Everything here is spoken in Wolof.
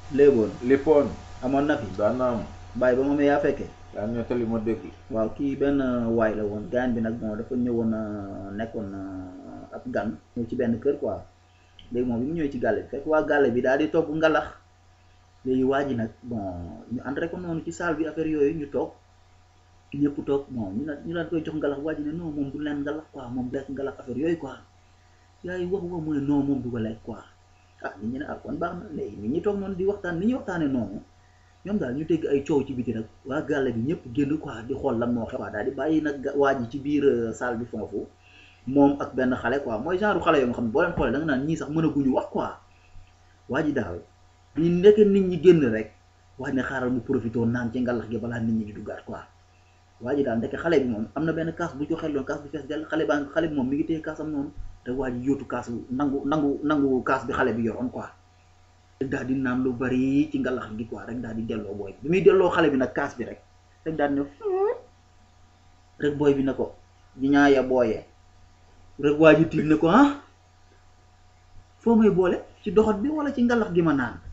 léeboon léppoon amoon na fi daan na am bàyyi ba moom yaa fekkee daan nettali ma dëkk waaw kii benn waay la woon gaañ bi nag bon dafa ñëwoon euh, nekkoon euh, ab gan ñëw ci benn kër quoi léegi moom bi mu ñëwee ci gàlle bi fekk waa gàlle bi daal di togg ngalax léegi waa ji nag bon ñu ànd rek ko noonu ci salle bi affaire yooyu ñu toog ñëpp toog bon ñu naan ñu daan koy jox ngalax waa ji ne non moom du leen ngalax quoi moom lekk ngalax affaire yooyu quoi yaay wax wax mu ne non moom du ko lekk quoi ah nit ñi ne ah kon baax na léegi nit ñi toog noonu di waxtaan ni ñuy waxtaanee noonu ñoom daal ñu dégg ay coow ci biti nag waa gàlle bi ñëpp génn quoi di xool lan moo xew quoi daal di bàyyi nag ga- waa ji ci biir euh, salle bi foofu moom ak benn xale quoi mooy genre xale yoo nga xam ne boo leen xoolee da nga naan ñii sax mënaguñu wax quoi waa ji daal bi nekk nit ñi génn rek waa ji ne xaaral mu profité naan ci ngalax gi balaa nit ñi di duggaat quoi waa ji daal ndeke xale bi moom am na benn kaas bu joxe loon kaas bi fees dell xale baa xale bi moom mi ngi téye kaasam noonu te waa ji yóotu kaas bu nangu nangu nangu kaas bi xale bi yoroon quoi rek daal di naan lu bari ci ngalax gi quoi rek daal di delloo booy bi muy delloo xale bi nag kaas bi rek rek daal di ne rek booy bi ne ko di ñaaya booyee rek waa ji tiit ne ko ah foo may boole ci doxat bi wala ci ngalax gi ma naan